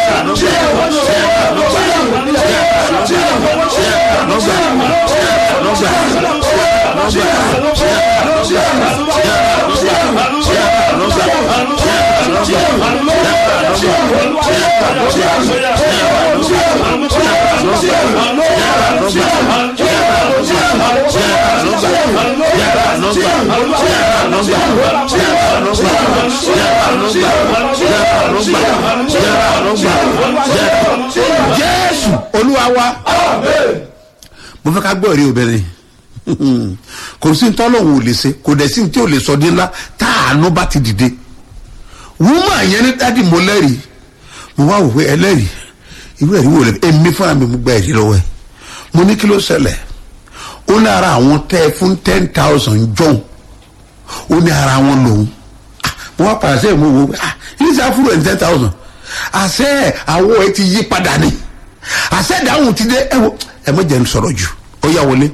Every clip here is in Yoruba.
jésù olúwa wa mo fẹ́ ká gbọ́ èrè obìnrin kò sí ní tọ́lọ́hún ò lè ṣe kò dẹ̀ sí ní tí ò lè sọ dé ńlá tá àánú bá ti dìde wúmọ̀ yẹn ní dádì mo lẹ́rìí mo wá wò pé ẹlẹ́rìí irú ẹ̀rí wò lẹ́ èmi fúnra mi mo gba ẹ̀rí lọ́wọ́ ẹ̀ mo ní kí ló ṣẹlẹ̀ ó ní ara àwọn tẹ́ ẹ fún ten thousand jọ̀hún ó ní ara wọn lòun Ah, mo wá pàṣẹ mo wò pé ah ilé iṣẹ́ àfúrò ẹ̀ ní ten thousand àṣẹ àwọ̀ ẹ ti yí padà ni àṣẹ ìdáhùn ti dé ẹ wo ẹ mọ̀ jẹ́ ń sọ̀rọ̀ jù ó yà wọlé.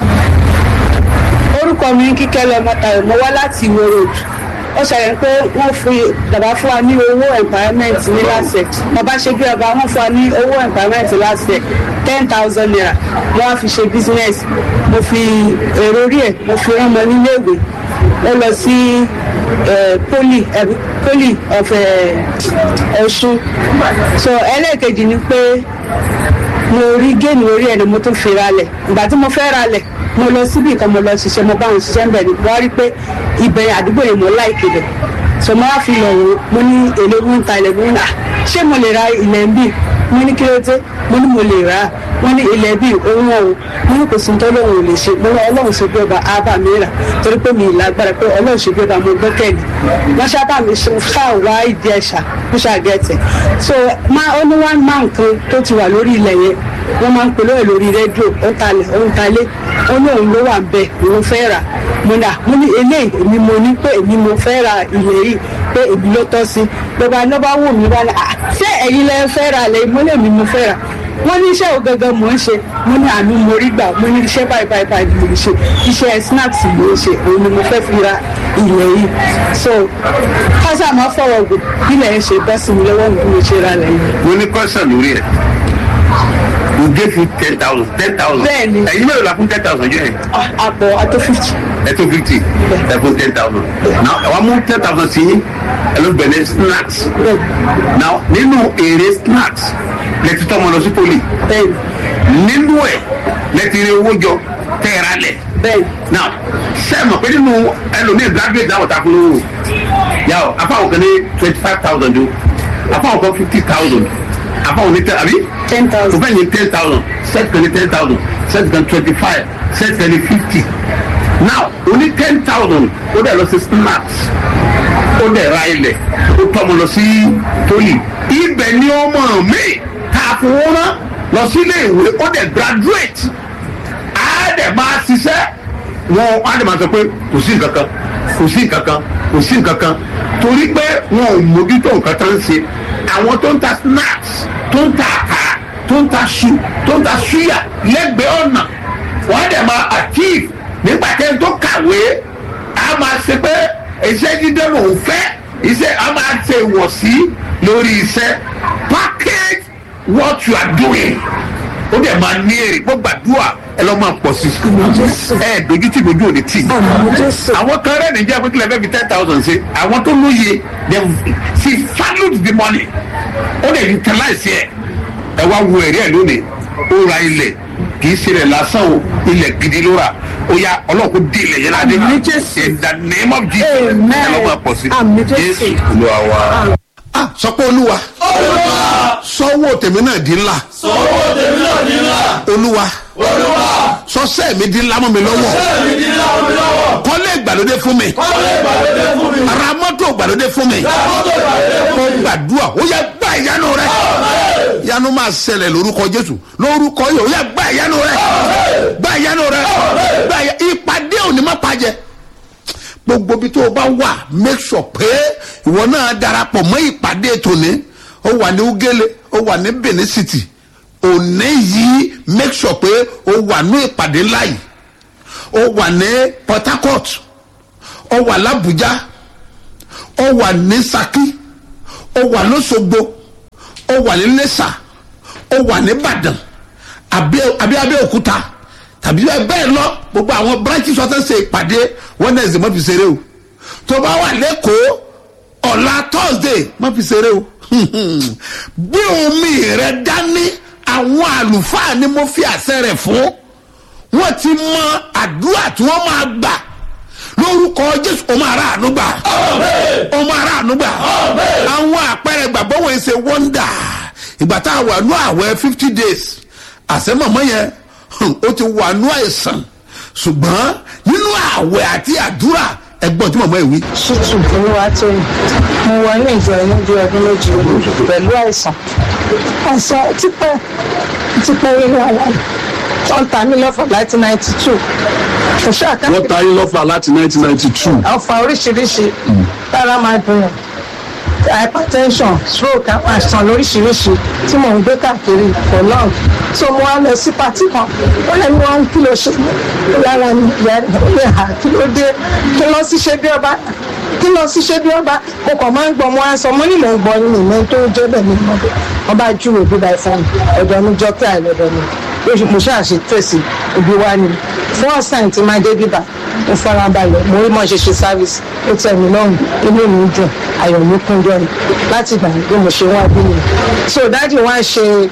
orúkọ mi ń kíkẹ́ lọ mọ́tàlẹ́ mo wá láti ìwé road ó ṣẹlẹ̀ pé wọ́n fi bàbá fún wa ní owó empowerment ní lásẹ̀ bàbá ṣe bí ọba wọ́n fún wa ní owó empowerment lásẹ̀ ten thousand naira mo wá fi ṣe business mo fi èrò orí ẹ̀ mo fi rán ọmọ níléèwé ó lọ sí eh, poli eh, poli of eh, ọ̀ṣun so ẹlẹ́ẹ̀kejì ni pé mo rí géèmù orí ẹ̀ ni mo tún fi ralẹ̀ ìgbà tí mo fẹ́ ralẹ̀ mo lọ síbi kan mo lọ ṣiṣẹ́ mo bá wọn ṣiṣẹ́ ń bẹ̀ ni mo wá rí pé ibẹ̀ àdúgbò yẹn mo láìkè bẹ̀ so mo wá fi lọ wò ó mo ní èlé mo ń ta ilẹ̀ mo ní à ṣé mo lè ra ilẹ̀ ń bì mo ní kí ló dé mo ní mo lè rà á wọ́n ní ilẹ̀ bíi òun ọ̀ mo ní kò sí tó lóun ò lè ṣe mo ní ọlọ́run ṣe bí ọba ábà mi rà torí pé mi ì lágbára pé ọlọ́run ṣe bí ọba mo gbẹ́kẹ̀lé wọ́n ṣábà mi ṣáà wá ìdí ẹ̀ṣà kó ṣàgẹ́tẹ̀ so máa ó ní one man kan tó ti wà lórí ilẹ̀ yẹn wọ́n máa ń pè lóye lórí rédíò ó ń talẹ̀ ó ń talé ó ní òun ló wà ń bẹ̀ òun fẹ́ rà mo ní à mo ní eléyìí èmi mo ní pé èmi mo fẹ́ ra ilẹ̀ yìí pé èmi ló tọ́ sí lọ́ba ló bá wù mí wá ní à ṣé ẹ̀yin lẹ fẹ́ ra lẹ́yìn mo lè mi mo fẹ́ rà wọ́n ní iṣẹ́ wo gangan mò ń ṣe mo ní àánú mo rí gbà mo ní iṣẹ́ báyìí báyìí báyìí mo ń ṣe iṣẹ́ snacks ló ń ṣe òun ni mo fẹ́ fi ra ilẹ̀ yìí so kásá máa fọwọ́ gbò bílẹ̀ ń ṣe bọ́ sí mi lọ́wọ́ mi bí mo ṣe ra lẹ́yìn. mo ní kọ́sàn lórí ẹ̀ we gave you ten thousand ten thousand Bẹ́ẹ̀ni. ẹ̀yin mẹ́rin la fún ten thousand yẹn àpò àtó fifty. ẹ̀ tó fifty ẹ̀ fún ten thousand now ẹ̀ wá mú ten thousand sí yín ẹ̀ ló bẹ̀rẹ̀ snacks now nínú èrè snacks lẹ́tí tọ́ ọmọ lọ sí poli bẹ́ẹ̀ni nínú ẹ̀ lẹ́tí rí owó jọ tẹ́ẹ̀rà lẹ̀ bẹ́ẹ̀ni now sẹ́ẹ̀mọ̀ pé nínú ẹlòmíì graduate dáwọ̀ takun lówó yàwó afáwọn kan ní twenty five thousand o afáwọn kan fifty thousand afáwọn ní tẹ àbí ten tó thousand. fẹ́ ní ten thousand set kan ní ten thousand set kan twenty five set kan ní fifty now o ní ten thousand ó dẹ̀ lọ sí snacks ó dẹ̀ ra ilẹ̀ ó tọ́mọ lọ sí poli ibẹ̀ ni ọmọ mi ta fowó rán lọ sí ilé ìwé ó dẹ̀ graduate á dẹ̀ máa ṣiṣẹ́ wọn á dẹ̀ máa sọ pé kò sí nǹkan kan kò sí nǹkan kan kò sí nǹkan kan torí pé wọn ò mójútó nǹkan tó ń ṣe àwọn tó ń ta snacks tó ń ta àkàrà tó ń ta ṣu tó ń ta ṣúyà lẹ́gbẹ̀ẹ́ ọ̀nà wọ́n á dẹ̀ máa achieve nígbà tẹ́ tó kàwé á máa ṣe pé iṣẹ́ dídé lòún fẹ́ iṣẹ́ á máa ṣe ìwọ̀sí lórí iṣẹ́ package what you are doing ó dẹ̀ máa ní èrè gbọ́ gbàdúrà ẹ lọ́ máa pọ̀ sí ẹ dojú tí dojú ò ní tì àwọn kan rẹ̀ níjẹ́ pé kílẹ̀ fẹ́ fi ten thousand ṣe àwọn tó lóye they she valued the money ó lè utilize ẹ̀ ẹ wá wo èrè ẹ̀ lónìí ó ra ilẹ̀ kì í ṣe rẹ̀ lásán o ilẹ̀ gidi ló rà ó yá ọlọ́run kò dé ilẹ̀ yẹn ládé Àmín Jésù. in the name of Jesus Amen. ẹ lọ́ máa pọ̀ sí Àmín Jésù. olúwa wa. ah sọ pé olúwa sọ́wọ́ tèmi náà di ńlá sọ́wọ́ tèmi náà ní ńlá olúwa olúwa sọ́sẹ́ mi di ńlá mọ́ mi lọ́wọ́ sẹ́ẹ̀mì ní ńlá omi lọ́wọ́ kọ́lé ìgbàlódé fún mi kọ́lé ìgbàlódé fún mi ra mọ́tò ìgbàlódé fún mi mọ́tò ìgbàlódé fún mo mi gbàdúrà ó yẹ gbà ìyanu rẹ ìyanu máa ṣẹlẹ̀ lórúkọ jésù lórúkọ yìí ó yẹ gbà ìyanu rẹ gbà ìyanu rẹ gbà ìyá ìpàdé òní má pàjẹ́ gbogbo bí tó o bá wà make sure pé ìwọ náà darapọ̀ mọ́ ìpàdé tòní ó wà ní ugele ó wà ní benin city òní yìí make sure pé ó wà ní ìpàdé ńlá yìí ó wà ní port harcourt ó wà làbújá ó wà ní saki ó wà lọ́sọ̀gbọ̀ ó wà ní lẹ́sà ó wà ní ìbàdàn àbí àbí abẹ́òkúta tàbí bẹ́ẹ̀ lọ gbogbo àwọn branches ọ̀tẹ̀ ṣe ìpàdé wednesday má fi ṣeré o tó bá wà lẹ́kọ̀ọ́ ọ̀la thursday má fi ṣeré o bí omi rẹ dání àwọn àlùfáà ni mo fi àṣẹ rẹ fún wọn ti mọ àdúrà tí wọn máa gbà lórúkọ jésù ọmọ aráàánú gbà ọmọ aráàánú gbà àwọn àpẹẹrẹ gbàgbọ́ wọn ṣe wọ́ndà ìgbà tá a wà nú àwẹ̀ fifty days àṣẹ mọ̀mọ́ yẹn ó ti wà nú àìsàn ṣùgbọ́n nínú àwẹ̀ àti àdúrà ẹgbọ́n tí mọ̀mọ́ ẹ̀ wí. ṣùtù olúwa tó yìn mo wọ ní ìjọ ẹni bí ọdún méjì pẹ̀lú àìsàn àìsàn tipẹ́ tipẹ́ rí wàhálà wọ́n ta mí lọ́fọ̀ láti ninety two kò ṣáà ká wọ́n ta yín lọ́fà láti nineteen ninety two. ọ̀fà oríṣiríṣi lára máa dùn yàn hypertension stroke àwọn àìsàn lóríṣiríṣi tí mò ń gbé káàkiri for long so mo wá lọ sí pati kan ó lẹ́nu wọn kí ló ṣe lára mi ìyá rẹ̀ ó lè hà kí ló dé kí lọ sí ṣe bí ọba kí lọ sí ṣe bí ọba mo kàn máa ń gbọ́ mo wá sọ mo ní mò ń gbọ́ nínú ìmọ̀ tó jẹ́ bẹ́ẹ̀ ni mo dé wọ́n bá júwèé bí báyìí fún mi ọ̀dọ̀ mi jọ́ kí àìlọ́dọ̀ mi lóṣù mo ṣáà ṣe tẹ̀sí ibi wá ni first time tí máa dé bíbá mo fara balẹ̀ mo rí mọ́ ṣe ṣe service ó tẹ̀ mí lọ́rùn inú mi dùn ayọ̀ mi kún jọ ni láti gbà bí mo ṣe wá bí mi so dáàdi wá ṣe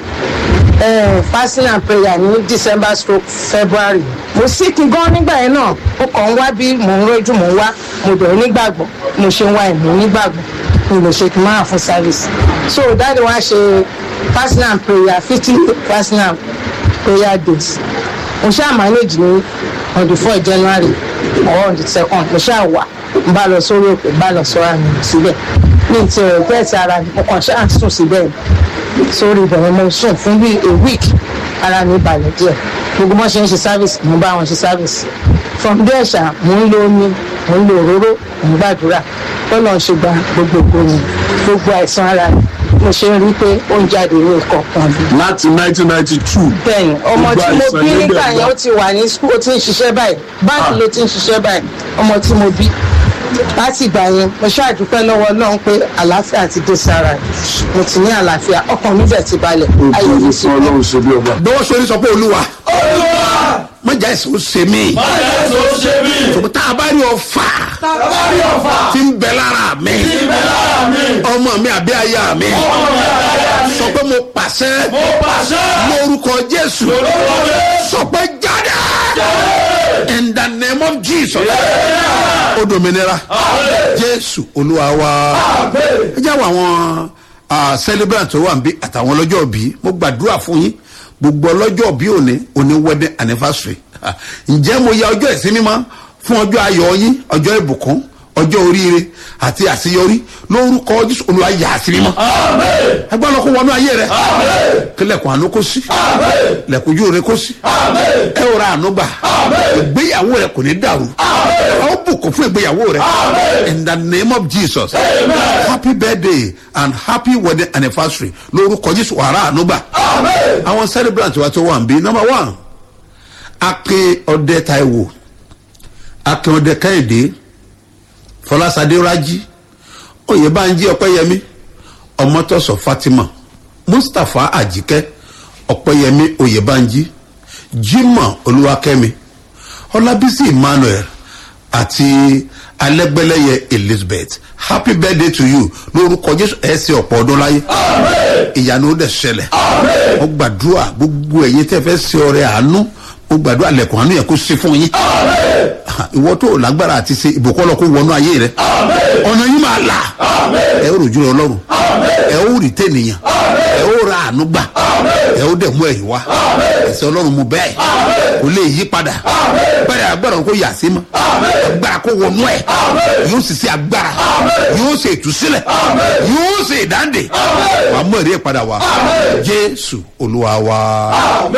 eh, fasting and prayer ní december stroke february mo sick gan nígbà yẹn náà ó kàn ń wá bí mò ń rojú mò ń wá mo bẹ̀rẹ̀ nígbàgbọ́ mo ṣe ń wá ẹ̀mí nígbàgbọ́ mi lè ṣe kí n máa fún service so dáàdi wá ṣe fasting and prayer fifty fasting and prayer days mo ṣáà manage ní on the four january or on the second mo ṣáà wà n bá lọ sórí òkè bá lọ sọ́ra mi síbẹ̀ ní ti rẹ̀ bẹ́ẹ̀ ti ara mi mo kàn ṣáà sùn síbẹ̀ sórí ìbẹ̀rẹ̀ mo sùn fún bí a week ara mi balẹ̀ díẹ̀ gbogbo wọn ṣe ń ṣe service mo bá wọn ṣe service from there ṣá mo ń lo omi mo ń lo òróró mo ń gbàdúrà lọ́nà ṣe gba gbogbo ògbóni gbogbo àìsàn ara mi mo ṣe ń rí pé ó ń jáde ní ìkọ̀ọ̀kan mi láti nineteen ninety two. bẹ́ẹ̀ni ọmọ tí mo Gbogbo bí àìsàn nígbà ló yẹn dẹ̀ ó ti wà ní skul ó ti ń ṣiṣẹ́ báyìí báńkì ló ti ń ṣiṣẹ́ báyìí ọmọ tí mo bí láti ìgbà yẹn mo ṣàdúpẹ́ lọ́wọ́ ọlọ́run pé àlàáfíà ti dé sára ẹ̀ mo ti ní àlàáfíà ọkàn mi bẹ̀ ti balẹ̀ ayọ̀ mi Ògo ti fún kú. ọlọ́run ṣe bí ọba. bọ́wọ́ sórí sọ pé olúwa olúwa mọ̀jà ẹ̀sìn ó ṣe mí báyọ̀ tó ṣe mí. ṣùgbọ́n tá a bá rí ọfà tábàárí ọ̀fà tí ń bẹ lára mi ibẹ̀ lára mi. ọmọ mi àbí aya mi ọmọ mi àdáyà mi. sọ pé mo pàṣẹ mo pàṣẹ. lórúkọ jésù lórúkọ Jésù. sọ pé jáde in the name of jesus ó dominira jésù olúwa wa ẹ jáwọ́ àwọn ah, celebrant tó wà níbí àtàwọn ọlọ́jọ́ bí mo gbàdúrà fún yín gbogbo ọlọ́jọ́ bí òní òní wedding anniversary Ah, ǹjẹ́ mo ya ọjọ́ ìsinmi mọ́ fún ọjọ́ ayọ̀ yín ọjọ́ ìbùkún ọjọ́ oríire àti àṣeyọrí lórúkọ jésù olúwa yà á sí mímọ́ ẹgbẹ́ ọlọ́kọ̀ wọnú ayé rẹ kílẹ̀kùn àánú kó sí lẹ̀kùn ojú rẹ kó sí ẹ ò ra àánú gbà ìgbéyàwó rẹ kò ní dàrú ọ bùkún fún ìgbéyàwó rẹ in the name of jesus happy birthday and happy wedding anniversary lórúkọ jésù wàrà àánú gbà àwọn celebrant wa tó wà ń bí number one akin ọdẹ taiwo akin ọdẹ kẹ́hìndé fọlásadé rájí oyèbánjí ọpẹyẹmí ọmọtọsọ fatima mustapha àjíkẹ ọpẹyẹmí oyèbánjí jimoh olúwakẹmi ọlábísí emmanuel àti alẹgbẹlẹyẹ elizabeth happy birthday to you lórúkọ jésù ẹsẹ ọpọ ọdún láyé ìyanu ó dẹ ṣẹlẹ ó gbàdúrà gbogbo ẹyin tẹ fẹ ṣe ọrẹ àánú ó gbàdúrà lẹkùn àánú yẹn kó ṣe fún yín ìwọ tó o lágbára àti ṣe ìbùkọ́lọ́ kó wọnú ayé rẹ ọ̀nà yìí máa là ẹ ó rojú rẹ ọlọ́run ẹ ó rí tẹ̀nìyàn ẹ ó ra àánú gbà ẹ ó dẹ̀ mú ẹ̀yìn wá ẹ̀sẹ̀ ọlọ́run mu bẹ́ẹ̀ kò lè yí padà bẹ́ẹ̀ agbára kó yà sí mọ́ agbára kó wọnú ẹ̀ yóò sì ṣe agbára yóò ṣe ìtúsílẹ̀ yóò ṣe ìdáǹdè wàá mú ẹ̀rí ẹ̀ padà wá jésù olúwa wa.